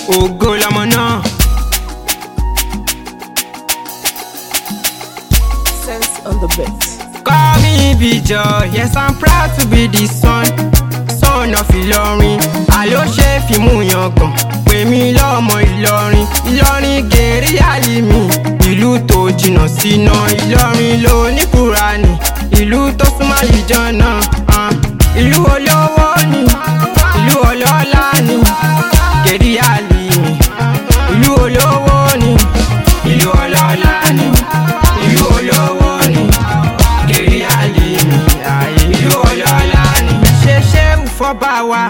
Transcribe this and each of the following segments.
ògo lọmọ náà. Sense on the beat. Call me Bijo, yes I'm proud to be the son, son of Ìlọrin. Àló ṣe fíìmù yangàn, pè mí lọ́mọ Ìlọrin. Ìlọrin gèrè àlì mi, ìlú tó jìnnà síná. Ìlọrin ló ní Kúránì, ìlú tó súnmọ́ ìjọ́nà. ah. Ìlú olówó ni, ìlú ọlọ́lá ni, gèrè àlì mi. Ìlú olówó ni, ìlú ọlọ́lá ni, ìlú olówó ni kiri alimi ayé ìlú ọlọ́lá ni. ṣe ṣéwù fọ́ba wa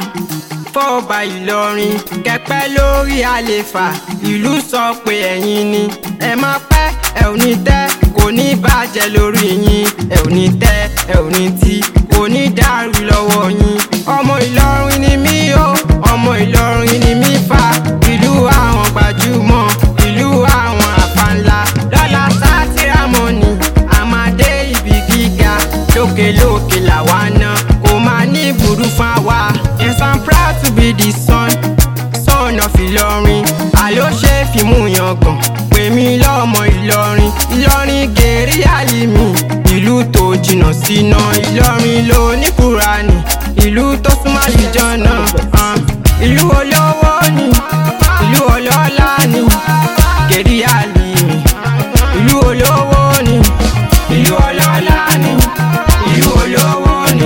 fọ́ba ìlọrin kẹpẹ́ lórí àlefa ìlú sọ pé ẹ̀yin ni ẹ má pẹ́ ẹ ò ní tẹ́ kò ní bàjẹ́ lórí yín ẹ ò ní tẹ́ ẹ ò ní tí kò ní dàrú lọ́wọ́ yín ọmọ ìlọrin ni mí o ọmọ ìlọrin ni mí fa ìlú àwọn gbajúmọ̀ ìlú àwọn àfàǹlà lọ́la sátìrámọ́nì àmàdé ibi gíga lókèlókè làwa náà kò máa ní burú fún wa. yes i'm proud to be the son son of ìlọrin àló ṣe fíìmù yangàn pè mí lọ́mọ ìlọrin ìlọrin gèrè àlì mi ìlú tó jìnnà síná ìlọrin ló ní kúránì ìlú tó súnmọ́ ìjọ́nà ah. ìlú olówó ni ìlú ọlọ́lá ni gèrè àlì mi ìlú olówó ni ìlú ọlọ́lá ni ìlú olówó ni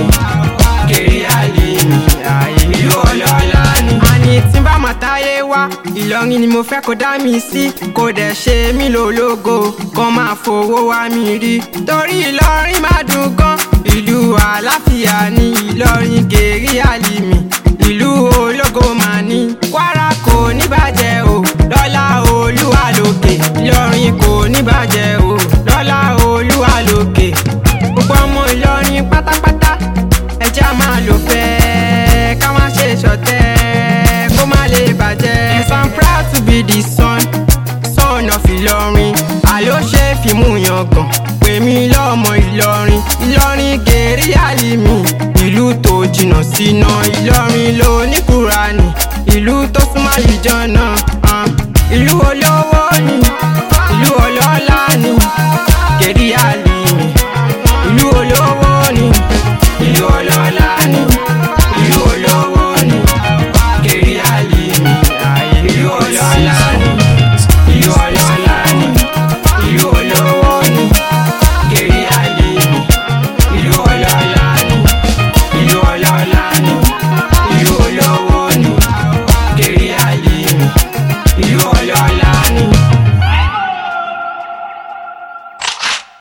kiri àlè mi ààyè ìlú ọlọ́lá ni. àní tí n bá máa táyé wá ìlọrin ni mo fẹ́ kó dá mi sí kó dẹ̀ ṣe mí lólógo kan máa fowó wá mi rí torí ìlọrin má dùn gan ìlú àlàáfíà ní ìlọrin gèrè àlè mi ìlú ológo máa ní kwara kò ní bàjẹ́ o lọ́lá olúwa lókè ìlọrin kò ní bàjẹ́ o lọ́lá olúwa lókè gbogbo ọmọ ìlọrin pátápátá ẹja máa lò fẹ́ ká má ṣe ṣọ̀tẹ̀ kó má lè bàjẹ́. yes i'm proud to be the son son of ìlọrin àló ṣe fíìmù yangàn pè mí lọ́mọ ìlọrin ìlọrin gèrè àlì mi ìlú tó jìnnà síná ìlọrin ló ní kúránì ìlú tó súnmọ́ ìjọ́nà ah. ìlú olówó